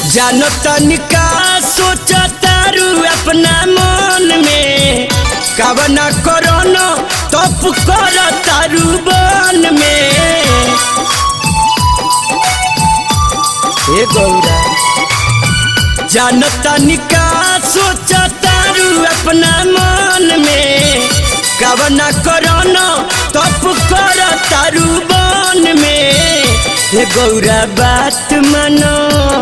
जानो तनिका सोचा तारू अपना मन में कवना करोनो तप कर तारू बन में हे गौरा जानो तनिका सोचा तारू अपना मन में कवना करोनो तप कर तारू बन में हे गौरा बात मानो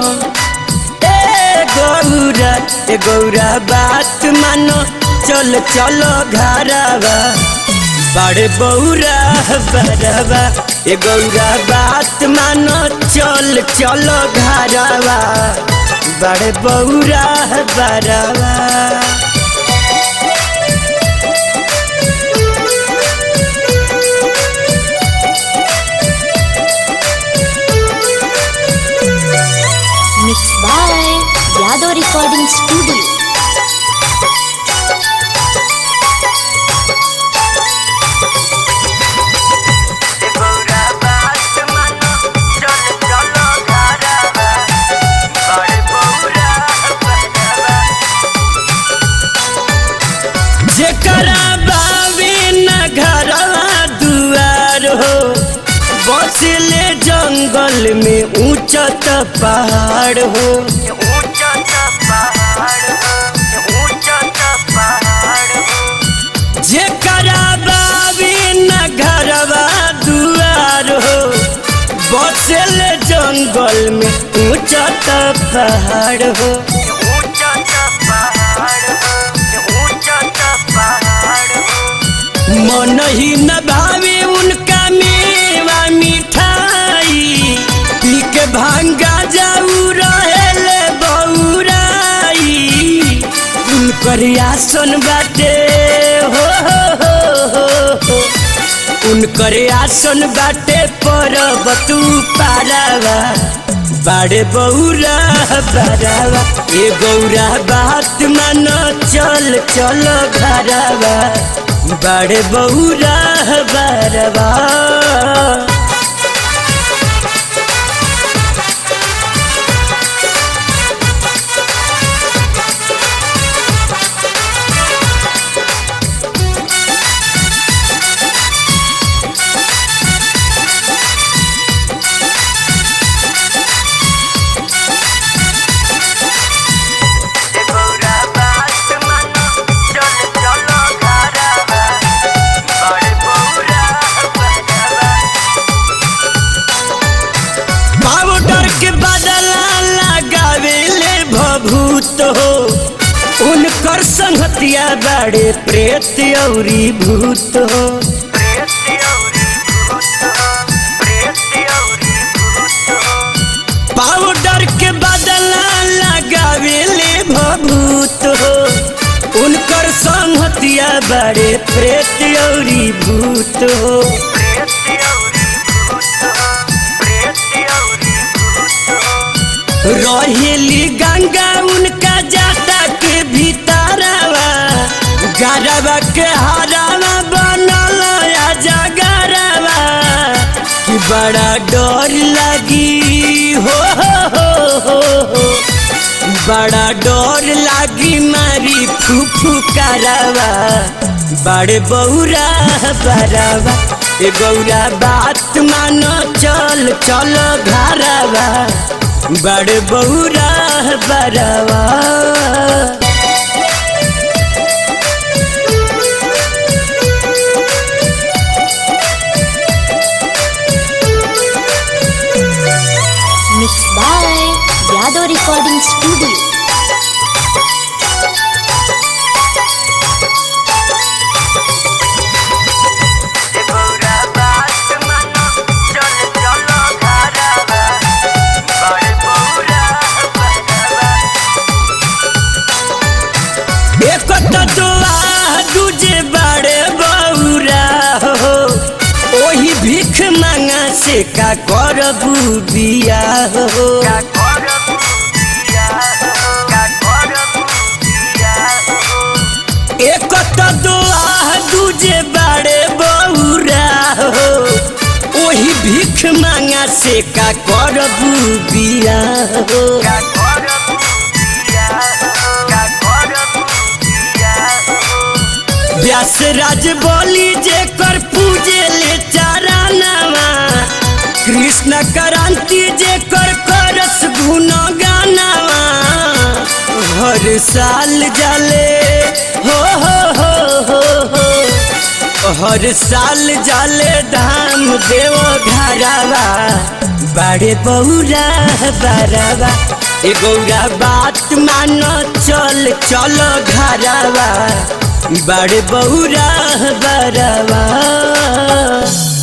ए गौरा ए गौरा बात मानो चल चलो घरवा बड़े बौरा बरवा ए गौरा बात मानो चल चलो घरवा बड़े बौरा बरवा Mixed by Yadav Recording Studio. जेकरा बावे न घरवा दुआर हो बसले जंगल में ऊंचत पहाड़ हो जेकरा बावे न घरवा दुआर हो बसले जंगल में ऊंचत पहाड़ हो मन ही न भावे उनका मेवा मिठाई पी के भांगा जाऊ रहेले बौराई उनकर आसन बाटे हो, हो, हो, हो, हो। उनकर आसन बाटे परबतू पारावा बाड़े बौरा बारावा ए गौरा बात मान चल चल घरवा बड़े बौरा बरवा पाउडर के बदला लगावेले भभूत हो उनकर संगतिया बड़े प्रेत औरी भूत हो पाउडर के बदला लगावेले भभूत हो उनकर संगतिया बड़े प्रेत औरी भूत हो रहेली गंगा उनका जाता के भीतरवा गरवा के हरावा बनल आजा गरवा कि बड़ा डर लगी हो, हो, हो, हो, हो। बड़ा डर लागी मारी फूफू करवा बड़े बौरा बरवा ए गौरा बात मानो चल चल घरवा बड़े बौरा बरवा Mixed by Yadav Recording Studio. एक तो दुआ दूजे बड़े बौरा हो ओही भीख मांगा से का करबू बिया हो एक तो दुआ दूजे बड़े बौरा हो ओही भीख मांगा से का करबू बिया हो व्यास राज बोली जे कर पूजे ले चारानावा कृष्ण क्रांति जे कर करस गुण गानावा हर साल जाले हो हो हो हो हो हर साल जाले धाम देव घरावा बड़े बौरा बरावा ए गौरा बात मान चल चल घरावा बड़े बौरा बरावा